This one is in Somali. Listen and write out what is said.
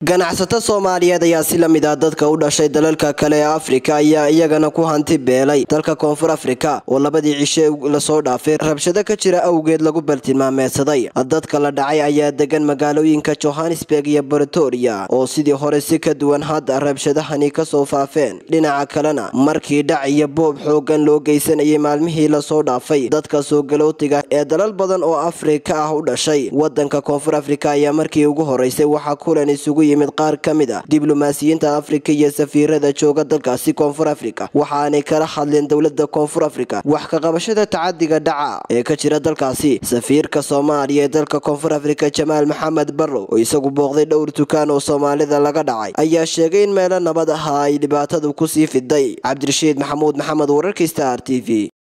ganacsato soomaaliyeed ayaa si la mid ah dadka u dhashay dalalka kale ee afrika ayaa iyagana ku hanti beelay dalka koonfur afrika oo labadii cishe lasoo dhaafay rabshado ka jira awgeed lagu baltilmaameedsaday dadka la dhacay ayaa degan magaalooyinka johannesburg iyo bretoria oo sidii hore si ka duwan hadda rabshadahani kasoo faafeen dhinaca kalena markii dhac iyo boob xoogan loo geysanayay maalmihii lasoo dhaafay dadka soo galootiga ee dalal badan oo afrika ah u dhashay wadanka koonfur afrika ayaa markii ugu horeysay waxaa kulan isugu yimid qaar ka mid ah diblomaasiyiinta afrika iyo safiirada jooga dalkaasi koonfur afrika waxaanay kala hadleen dowlada koonfur afrika wax ka qabashada tacadiga dhaca ee ka jira dalkaasi safiirka soomaaliya ee dalka koonfur afrika jamaal maxamed barrow oo isagu booqday dhowr dukaan oo soomaalida laga dhacay ayaa sheegay in meelo nabad aha ay dhibaatadu kusii fiday cabdirashiid maxamuud maxamed wararka star t v